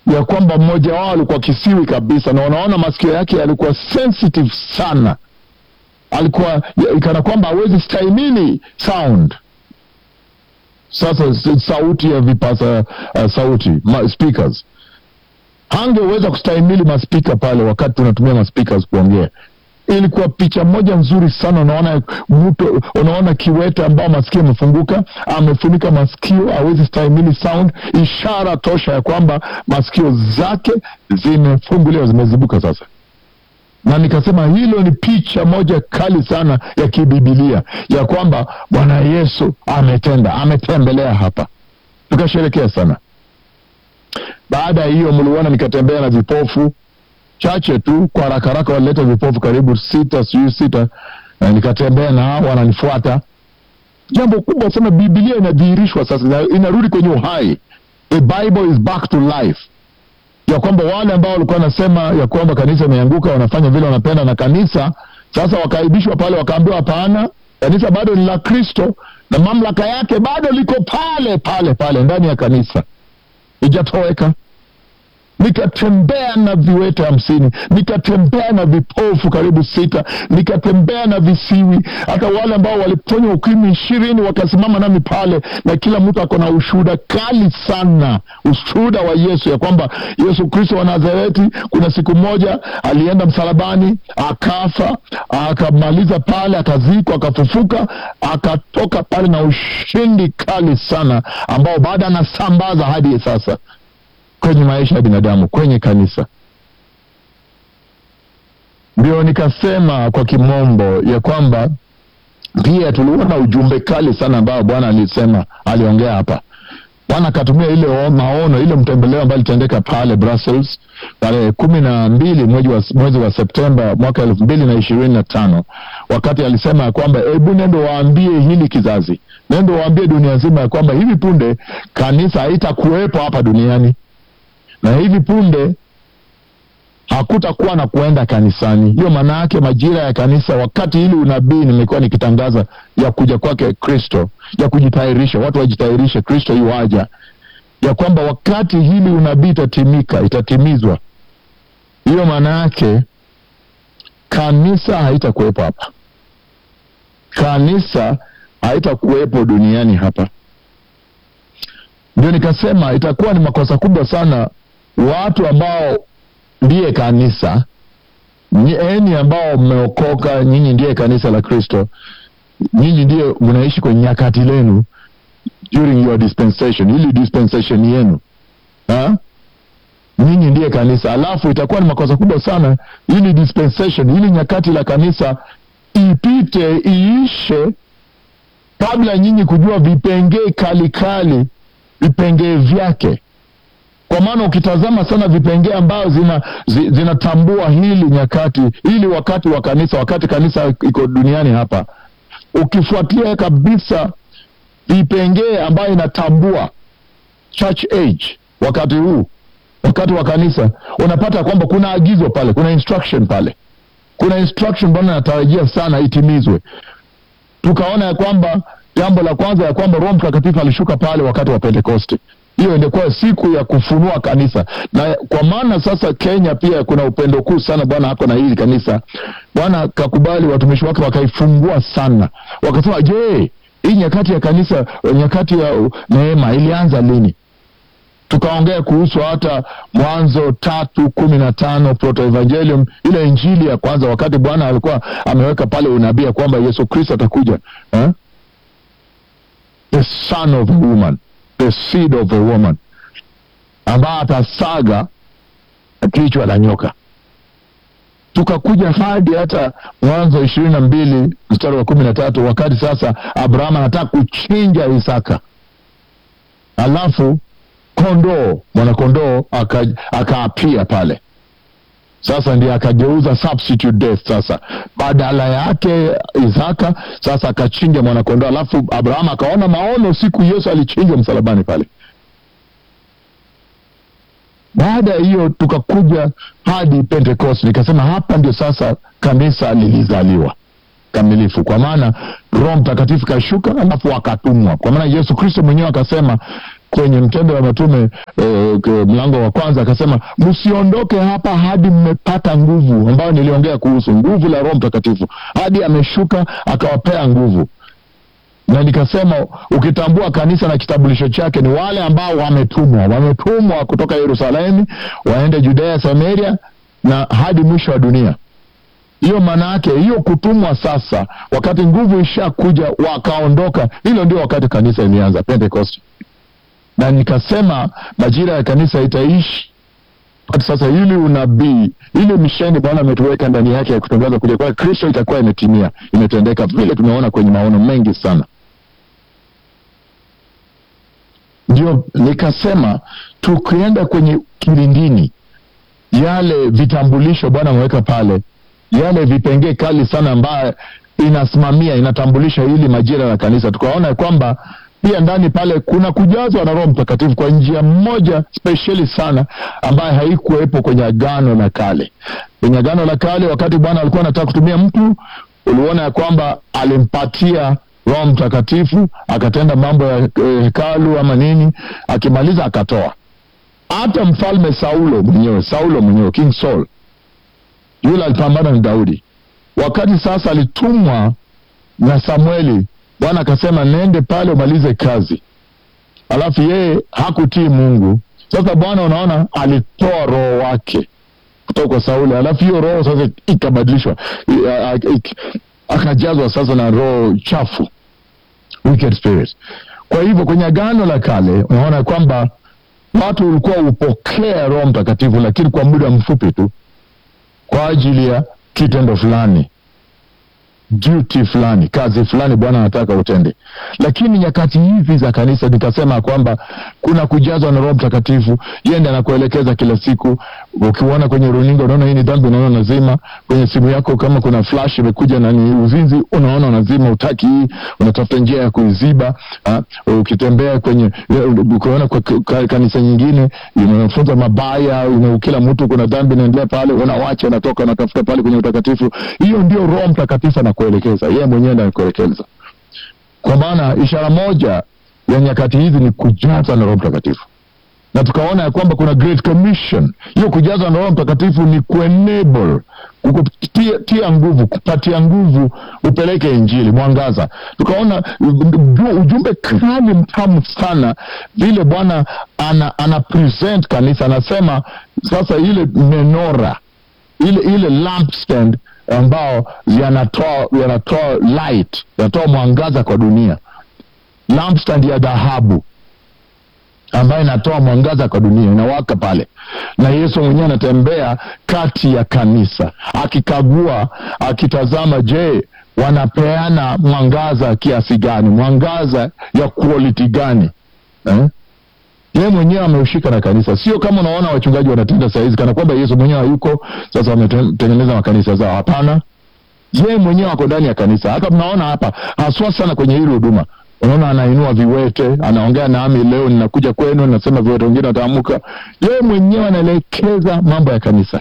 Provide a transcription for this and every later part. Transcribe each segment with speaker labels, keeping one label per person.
Speaker 1: ya kwamba mmoja wao alikuwa kisiwi kabisa, na unaona masikio yake yalikuwa sensitive sana, alikuwa ya- kana kwamba hawezi stahimili sound. Sasa s- sauti ya vipasa uh, sauti ma, speakers hangeweza kustahimili maspika pale, wakati tunatumia maspikers kuongea. Ilikuwa picha moja nzuri sana. Unaona mtu, unaona kiwete ambao masikio amefunguka, amefunika masikio, hawezi stahimili sound, ishara tosha ya kwamba masikio zake zimefunguliwa, zimezibuka sasa na nikasema hilo ni picha moja kali sana ya kibibilia ya kwamba Bwana Yesu ametenda, ametembelea hapa, tukasherekea sana. Baada ya hiyo, mliona nikatembea na vipofu chache tu, kwa haraka haraka walileta vipofu karibu sita, sijui sita, na nikatembea na hao wananifuata. Jambo kubwa sana, Bibilia inadhihirishwa sasa, ina- inarudi kwenye uhai. The Bible is back to life ya kwamba wale ambao walikuwa wanasema ya kwamba kanisa imeanguka wanafanya vile wanapenda na kanisa sasa wakaibishwa pale wakaambiwa hapana kanisa bado ni la kristo na mamlaka yake bado liko pale pale pale ndani ya kanisa ijatoweka nikatembea na viwete hamsini nikatembea na vipofu karibu sita nikatembea na visiwi hata wale ambao waliponywa ukimwi ishirini wakasimama nami pale na kila mtu ako na ushuhuda kali sana ushuhuda wa yesu ya kwamba yesu kristo wa nazareti kuna siku moja alienda msalabani akafa akamaliza pale akazikwa akafufuka akatoka pale na ushindi kali sana ambao baada anasambaza hadi sasa kwenye maisha ya binadamu kwenye kanisa ndio nikasema kwa kimombo ya kwamba pia tuliona ujumbe kali sana ambao bwana alisema aliongea hapa bwana akatumia ile o- maono ile mtembeleo ambayo ilitendeka pale brussels tarehe kumi na mbili mwezi wa, mwezi wa septemba mwaka elfu mbili na ishirini na tano wakati alisema ya kwamba hebu nendo waambie hili kizazi nendo waambie dunia nzima ya kwamba hivi punde kanisa haitakuwepo hapa duniani na hivi punde hakutakuwa na kuenda kanisani. Hiyo maana yake majira ya kanisa, wakati hili unabii nimekuwa nikitangaza ya kuja kwake Kristo, ya kujitayarisha, watu wajitayarishe, Kristo yuaja, ya kwamba wakati hili unabii itatimika, itatimizwa. Hiyo maana yake kanisa haitakuwepo hapa, kanisa haitakuwepo duniani hapa. Ndio nikasema itakuwa ni makosa kubwa sana watu ambao ndiye kanisa Nyi- enyi ambao mmeokoka nyinyi ndiye kanisa la kristo nyinyi ndiye mnaishi kwenye nyakati lenu during your dispensation ili dispensation yenu ha? nyinyi ndiye kanisa alafu itakuwa ni makosa kubwa sana ili dispensation ili nyakati la kanisa ipite iishe kabla nyinyi kujua vipengee kali kali vipengee vyake kwa maana ukitazama sana vipengee ambayo zina zi, zinatambua hili nyakati hili wakati wa kanisa wakati kanisa iko duniani hapa ukifuatilia kabisa vipengee ambayo inatambua church age wakati huu wakati wa kanisa unapata kwamba kuna agizo pale kuna instruction pale kuna instruction bwana natarajia sana itimizwe tukaona ya kwamba jambo la kwanza ya kwamba roho mtakatifu alishuka pale wakati wa pentekoste hiyo ingekuwa siku ya kufunua kanisa na kwa maana sasa kenya pia kuna upendo kuu sana bwana hako na hili kanisa bwana kakubali watumishi wake wakaifungua sana wakasema je hii nyakati ya kanisa nyakati ya uh, neema ilianza lini tukaongea kuhusu hata mwanzo tatu kumi na tano protoevangelium ile injili ya kwanza wakati bwana alikuwa ameweka pale unabii ya kwamba yesu kristo atakuja eh? the son of a woman the seed of a woman ambaye atasaga kichwa la nyoka tukakuja hadi hata mwanzo ishirini na mbili mstari wa kumi na tatu wakati sasa abrahamu anataka kuchinja isaka alafu kondoo mwanakondoo aka- akaapia pale sasa ndiye akageuza substitute death sasa badala yake isaka sasa akachinja mwanakondoo alafu abrahamu akaona maono siku yesu alichinjwa msalabani pale baada ya hiyo tukakuja hadi pentecost nikasema hapa ndio sasa kanisa lilizaliwa kamilifu kwa maana roho mtakatifu kashuka alafu akatumwa kwa maana yesu kristo mwenyewe akasema kwenye Mtendo wa Mitume eh, k- mlango wa kwanza akasema, msiondoke hapa hadi mmepata nguvu, ambayo niliongea kuhusu nguvu la Roho Mtakatifu, hadi ameshuka akawapea nguvu na nikasema ukitambua kanisa na kitambulisho chake ni wale ambao wametumwa wametumwa kutoka yerusalemu waende judea samaria na hadi mwisho wa dunia hiyo maana yake hiyo kutumwa sasa wakati nguvu ishakuja wakaondoka hilo ndio wakati kanisa ilianza pentecost na nikasema majira ya kanisa itaishi hata sasa ili unabii ile misheni bwana ametuweka ndani yake ya kutangaza kuja kwa kristo itakuwa imetimia imetendeka vile tumeona kwenye maono mengi sana ndio nikasema tukienda kwenye kilindini yale vitambulisho bwana ameweka pale yale vipengee kali sana ambayo inasimamia inatambulisha hili majira la kanisa tukaona ya kwamba pia ndani pale kuna kujazwa na roho mtakatifu kwa njia moja spesheli sana ambayo haikuwepo kwenye agano la kale kwenye agano la kale wakati bwana alikuwa anataka kutumia mtu uliona ya kwamba alimpatia roho mtakatifu akatenda mambo ya eh, hekalu ama nini akimaliza akatoa hata mfalme saulo mwenyewe saulo mwenyewe king saul yule alipambana na daudi wakati sasa alitumwa na samueli bwana akasema nende pale umalize kazi alafu yeye hakutii mungu sasa bwana unaona alitoa roho wake kutoka kwa sauli alafu hiyo roho sasa ikabadilishwa I- a- a- ik- akajazwa sasa na roho chafu wicked spirit kwa hivyo kwenye agano la kale unaona kwamba watu ulikuwa upokea roho mtakatifu lakini kwa muda mfupi tu kwa ajili ya kitendo fulani duty fulani kazi fulani bwana anataka utende lakini nyakati hizi za kanisa nikasema kwamba kuna kujazwa na roho mtakatifu yende anakuelekeza kila siku ukiuona kwenye runinga unaona hii ni dhambi unaona nazima kwenye simu yako kama kuna flash imekuja na ni uzinzi unaona unazima utaki hii unatafuta njia ya kuiziba ha? ukitembea kwenye ukiona kwa kwa kanisa nyingine unafunza mabaya una- kila mtu kuna dhambi inaendelea pale unawacha unatoka unatafuta pale kwenye utakatifu hiyo ndio roho mtakatifu anakuelekeza yeye mwenyewe ndiye anakuelekeza kwa maana ishara moja ya nyakati hizi ni kujaza na roho mtakatifu na tukaona ya kwamba kuna great commission hiyo kujaza na roho mtakatifu ni kuenable kukutia tia nguvu kupatia nguvu upeleke injili mwangaza tukaona u- ujumbe kali mtamu sana vile bwana ana, ana present kanisa anasema sasa ile menora ile ile lampstand ambao yanatoa yanatoa light yanatoa mwangaza kwa dunia lampstand ya dhahabu ambayo inatoa mwangaza kwa dunia inawaka pale na yesu mwenyewe anatembea kati ya kanisa akikagua akitazama je wanapeana mwangaza kiasi gani mwangaza ya quality gani eh? yeye mwenyewe ameushika na kanisa sio kama unaona wachungaji wanatenda sahizi kana kwamba yesu mwenyewe hayuko sasa wametengeneza makanisa zao hapana yeye mwenyewe ako ndani ya kanisa hata mnaona hapa haswa sana kwenye hili huduma unaona anainua viwete anaongea nami leo ninakuja kwenu nasema viwete wengine wataamuka yeye mwenyewe anaelekeza mambo ya kanisa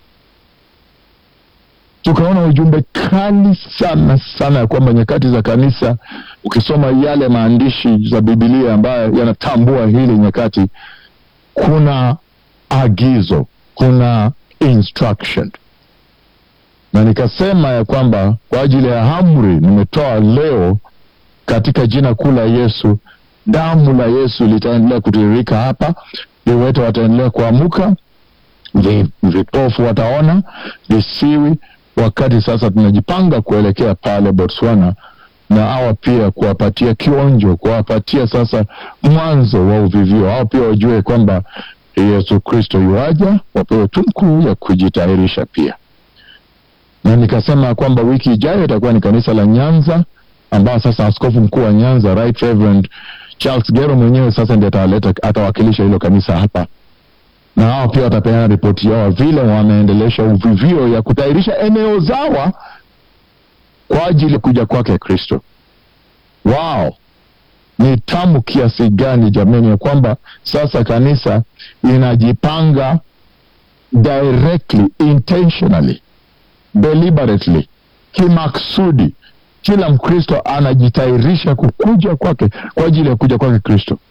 Speaker 1: tukaona ujumbe kali sana sana ya kwamba nyakati za kanisa ukisoma yale maandishi za bibilia ambayo yanatambua hili nyakati kuna agizo kuna instruction na nikasema ya kwamba kwa ajili ya amri nimetoa leo katika jina kuu la yesu damu la yesu litaendelea kutiririka hapa viwete wataendelea kuamuka vi- vipofu wataona visiwi wakati sasa tunajipanga kuelekea pale botswana na hawa pia kuwapatia kionjo kuwapatia sasa mwanzo wa uvivio hao pia wajue kwamba yesu kristo yuaja wapewe tumkuu ya kujitayarisha pia na nikasema kwamba wiki ijayo itakuwa ni kanisa la nyanza ambao sasa askofu mkuu wa nyanza right reverend charles gero mwenyewe sasa ndi ataleta atawakilisha hilo kanisa hapa na hao pia watapeana ripoti yao vile wameendelesha uvivio ya kutayarisha eneo zawa kwa ajili ya kuja kwake kristo wao ni tamu kiasi gani jamani ya kwamba sasa kanisa inajipanga directly intentionally deliberately kimaksudi kila mkristo anajitayarisha kukuja kwake kwa ajili ya kuja kwake kristo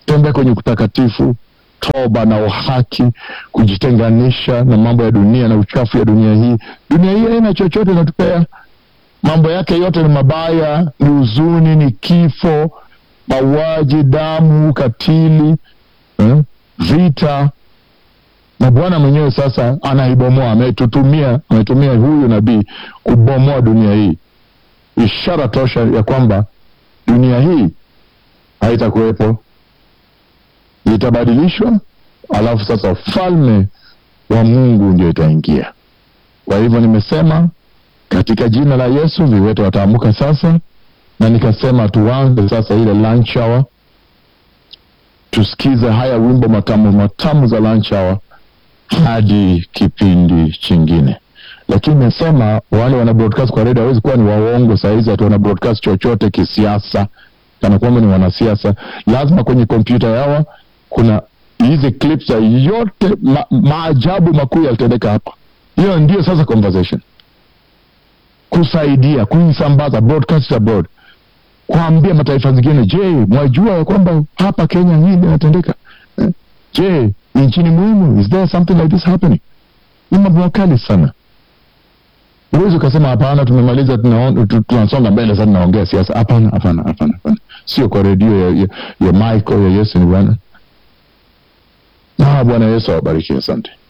Speaker 1: tembea kwenye utakatifu, toba na uhaki, kujitenganisha na mambo ya dunia na uchafu ya dunia hii. Dunia hii haina chochote inatupea, mambo yake yote ni mabaya, ni huzuni, ni kifo, mauaji, damu, ukatili, eh, vita na Bwana mwenyewe sasa anaibomoa, ametutumia ametumia huyu nabii kubomoa dunia hii, ishara tosha ya kwamba dunia hii haitakuwepo, itabadilishwa, alafu sasa ufalme wa Mungu ndio itaingia. Kwa hivyo nimesema katika jina la Yesu viwete wataamuka sasa, na nikasema tuanze sasa ile lunch hour, tusikize haya wimbo matamu matamu za lunch hour hadi kipindi chingine. Lakini nimesema wale wana broadcast kwa redio hawezi kuwa ni waongo saa hizi, ati wana broadcast chochote kisiasa, kana kwamba ni wanasiasa. Lazima kwenye kompyuta yao kuna hizi clips za yote ma, maajabu makuu yalitendeka hapa. Hiyo ndio sasa conversation, kusaidia kuisambaza, broadcast abroad, kuambia mataifa zingine, je, mwajua ya kwamba hapa Kenya hii inatendeka eh? Je, nchini muhimu, is there something like this happening? Ni mambo makali sana. Huwezi ukasema hapana, tumemaliza, tunaon- tu- tunasonga mbele sasa, tunaongea siasa. Hapana, hapana, hapana, hapana, sio kwa redio ya, ya, ya Michael ya Yesu ni Bwana. Ah, Bwana Yesu awabariki, asante.